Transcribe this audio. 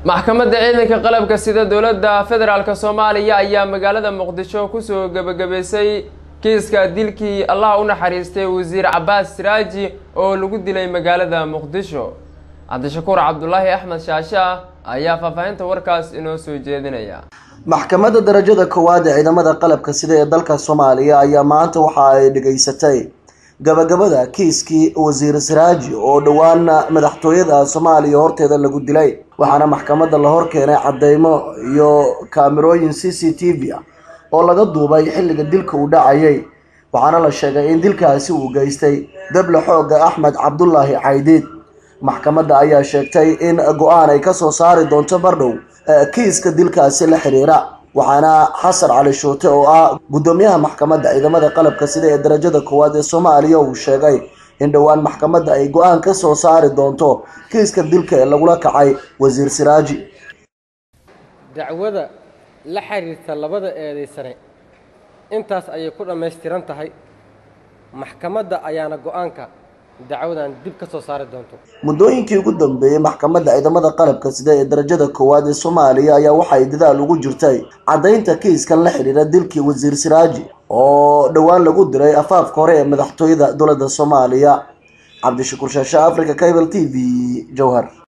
maxkamadda ciidanka qalabka sida dowladda federaalk soomaaliya ayaa magaalada muqdisho kusoo gebagabaysay kiiska dilkii allah u naxariistay wasiir cabaas siraaji oo lagu dilay magaalada muqdisho cabdishakuur cabdulaahi axmed shaasha ayaa faahfaahinta warkaas inoo soo jeedinaya maxkamadda darajada koowaad ee ciidamada qalabka sida ee dalka soomaaliya ayaa maanta waxa ay dhegaysatay gabagabada kiiskii wasiir siraaji oo dhowaan madaxtooyada soomaaliya horteeda lagu dilay waxaana maxkamadda la hor keenay cadeymo iyo kaamirooyin c c t v ah oo laga duubay xilliga dilka uu dhacayay waxaana la sheegay in dilkaasi uu geystay dable xooga axmed cabdulaahi caydiid maxkamadda ayaa sheegtay in go-aan ay kasoo saari doonto bardhow kiiska dilkaasi la xiriira waxaana xasan cali shuute oo ah guddoomiyaha maxkamadda ciidamada qalabka sida ee darajada koowaad ee soomaaliya uu sheegay in dhowaan maxkamadda ay go-aan ka soo saari doonto kiiska dilka ee lagula kacay wasiir siraaji dacwada la xiriirta labada eedaysane intaas ayay ku dhammaystiran tahay maxkamadda ayaana go-aanka dacwadan dib ka soo saari doonto muddooyinkii ugu dambeeyey maxkamadda ciidamada qalabka sida ee darajada koowaad ee soomaaliya ayaa waxay dadaal ugu jirtay caddaynta kiiskan la xidhiira dilkii wasiir siraaji oo dhowaan lagu diray afaafka hore ee madaxtooyada dowladda soomaaliya cabdishakuur shaashe africa cable t v jowhar